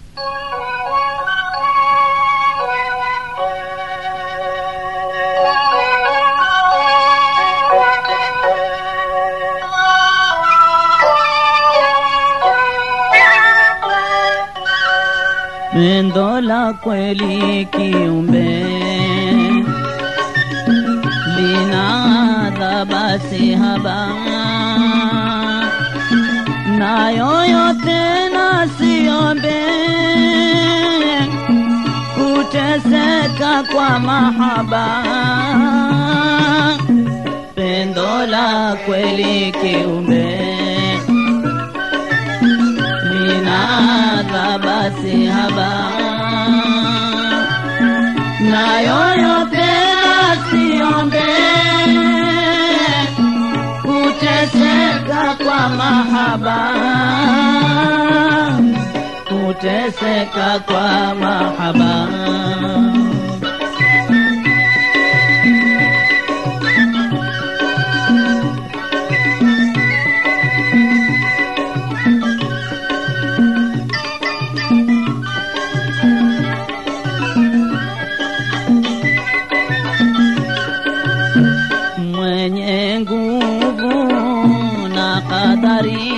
Pendo la kweli kiumbe lina adhaba si haba, na yoyote nasiombe kuteseka kwa mahaba. Pendo la kweli kiumbe lina adhaba si haba, na yoyote nasiombe kuteseka kwa mahaba, kuteseka kwa mahaba. mwenye nguvu na kadari,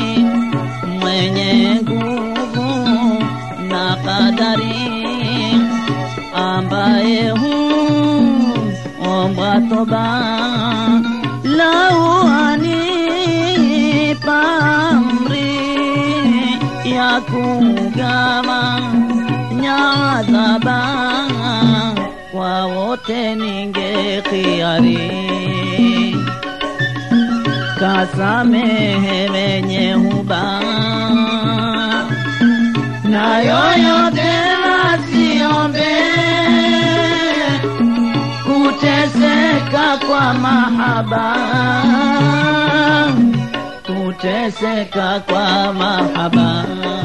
mwenye nguvu na kadari, ambaye huomba toba lau anipa amri ya kugawa nyadhaba kwa wote ningekhiari kasamehe wenye huba na yoyote nasiombe kuteseka kwa mahaba kuteseka kwa mahaba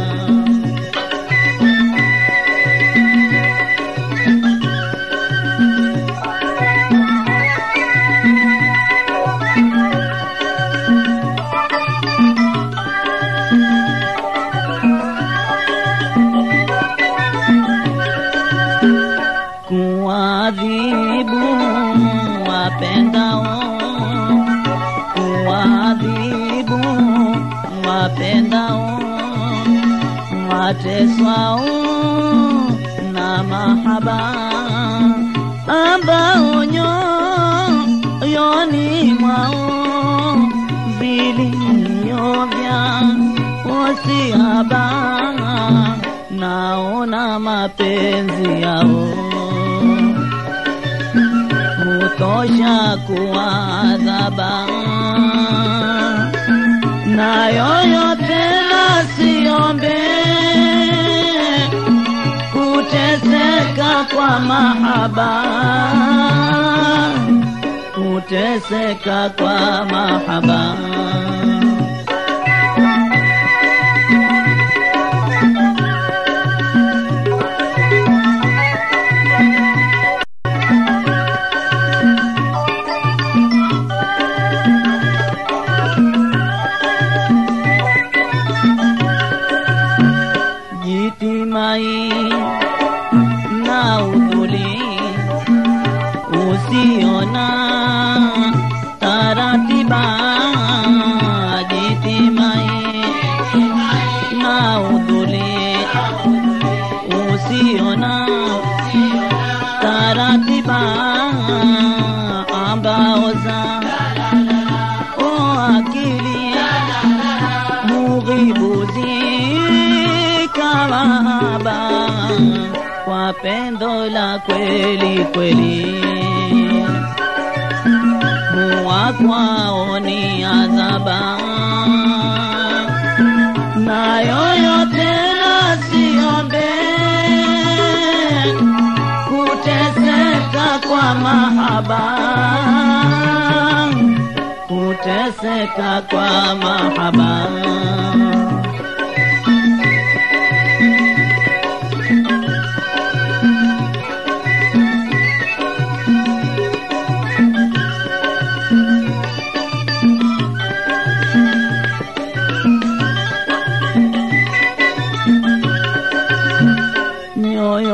kuadhibu wapendao, kuadhibu wapendao, wateswao na mahaba ambao nyoyoni mwao vilio vya wasiaba naona mapenzi yao hutosha kuadhaba na yoyote nasiombe kuteseka kwa mahaba kuteseka kwa mahaba jitimai na udhuli usiona taratiba jitimai na udhuli usiona taratiba ambao za o akili mughibuzi kawahaba kwa pendo la kweli kweli huwa kwao ni adhaba na yoyote nasiombe kuteseka kwa mahaba kuteseka kwa mahaba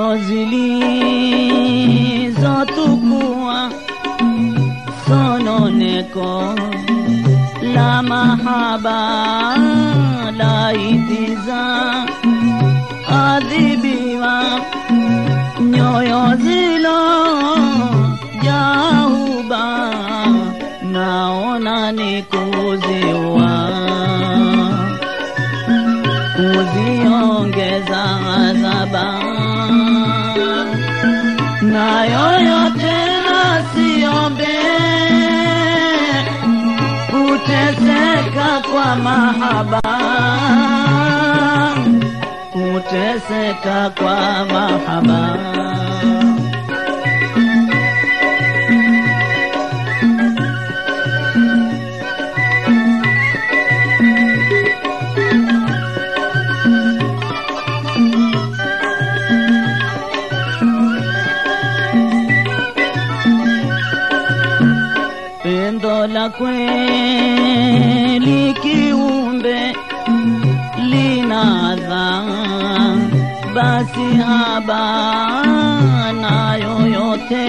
nyoyo zilizotukua sononeko la mahaba laitiza adhibiwa nyoyo zilo jahuba naona ni kuziwa kuziongeza adhaba na yoyote nasiombe kuteseka kwa mahaba kuteseka kwa mahaba pendo la kweli kiumbe linadha basi habana yoyote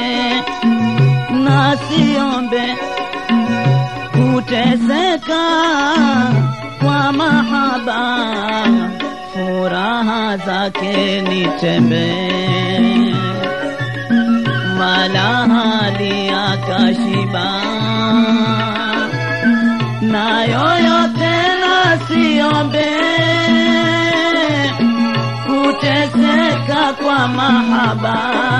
nasiombe kuteseka kwa mahaba furaha zake nitembee wala hali akashiba na yoyote nasiombe kuteseka kwa mahaba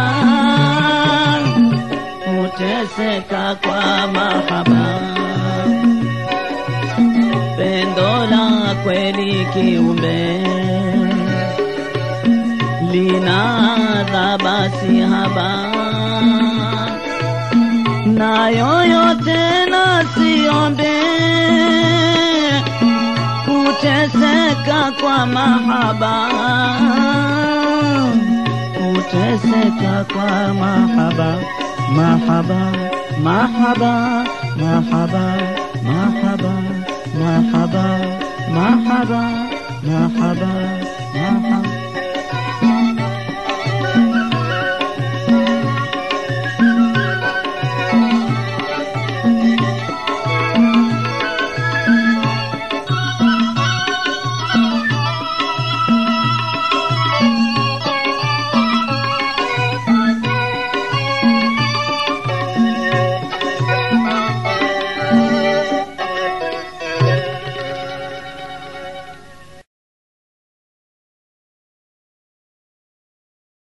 kuteseka kwa mahaba pendo la kweli kiumbe linaadha basi haba na yoyote nasiombe kuteseka kwa mahaba kuteseka kwa mahaba mahaba mahaba mahaba mahaba mahaba mahaba mahaba